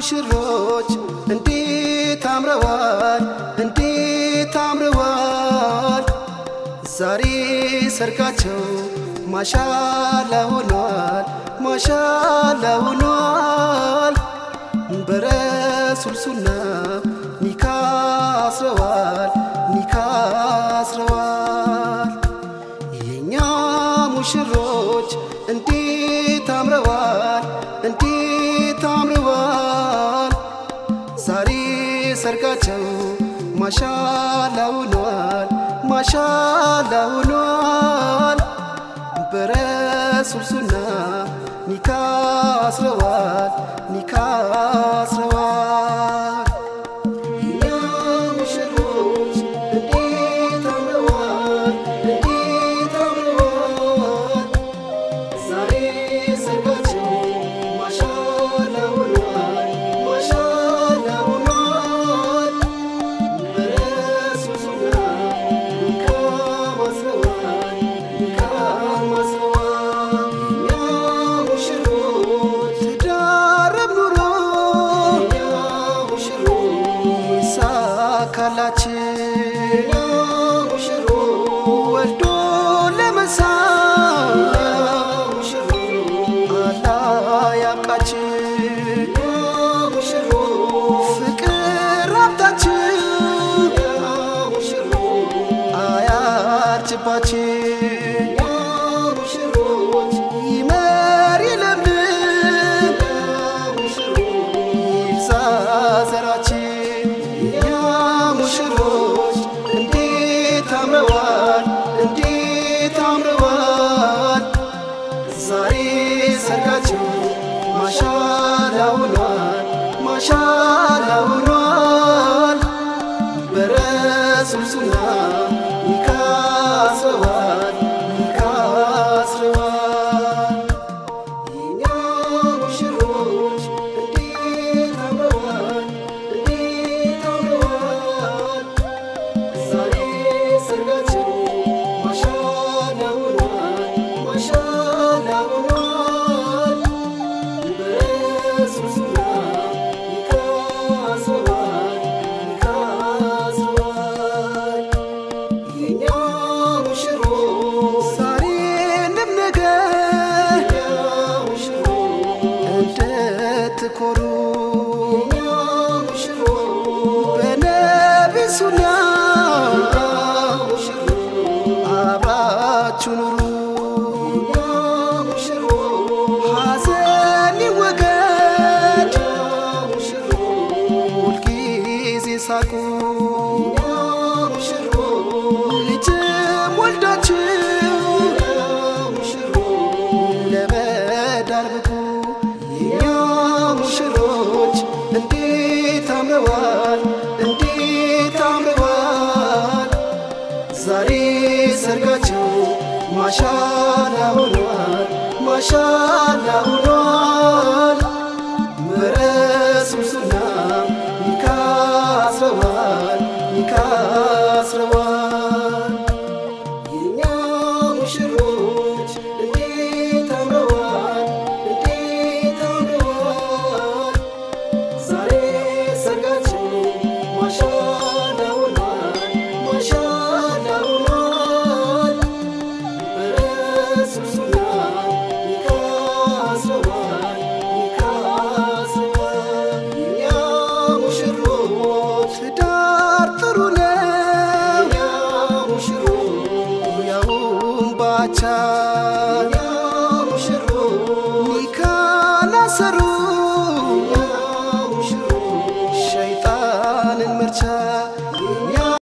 ሙሽሮች እንዴት አምረዋል እንዴት አምረዋል ዛሬ ሰርጋቸው ማሻላ ሆኗል ማሻላ ሆኗል በረሱል ሱና ኒካ አስረዋል ኒካ አስረዋል የኛ ሙሽሮች እንዴት አምረዋል እንዴት አምረዋል ዛሬ ሰርጋቸው ማሻላ ሆኗል ማሻላ ሆኗል በረሱል ሱና ኒካ አስረዋል ኒካ አስረዋል የኛ ሙሽሮች እንዴት አምረዋል እንዴት አምረዋል ዛሬ ሰርጋቸው ማሻላ ሆኗል ማሻላ ሆኗል በረሱል ሱና ኒካ አስረዋል ኒካ አስረዋል የኛ ሙሽሮች ትዳረም ኑሮ የኛ ሙሽሮች ይሳካላችን የኛ ሙሽሮች ወልዶ ለመሳም አላህ ያብቃችን ፍቅር ሀብታችን አያርጅባችን ይመር ይለምልም ይብዛ ዘራችን የኛ ሙሽሮች እንዴት አምረዋል እንዴት አምረዋል ዛሬ ሰርጋቸው ማሻላ ሆኗል ማሻላ ሆኗል በረሱል ሱና ኒካ አስረዋል ኒካ አስረዋል የኛ ሙሽሮች እንዴት አምረዋል እንዴት አምረዋል ዛሬ ሰርጋቸው ማሻላ ሆኗል ማሻላ ሆኗል በረሱል ሱና ኒካ አስረዋል ኒካ አስረዋል የኛ ሙሽሮች ዛሬንም ነገ እንድትኮሩ በነቢ ሱና አብራችሁ ኑሩ ሐዘን ይወገድ ሁልጊዜ ሳቁ ልጅም ወልዳችሁ ለመዳር ብቁ የኛ ሙሽሮች እንዴት አምረዋል እንዴት አምረዋል ዛሬ ሰርጋቸው ማሻላ ሆኗል ማሻላ ሆኗል በረሱል ሱና ኒካ አስረዋል ኒካ አስረዋል የኛ ሙሽሮች እንዴት አምረዋል እንዴት አምረዋል ዛሬ ሰርጋቸው ማሻላ ሆኗል ማሻላ ሆኗል በረሱል ሱና ኒካ አስረዋል ኒካ አስረዋል የኛ ሙሽሮች ትዳር ጥሩ ነው ያውም ባቻ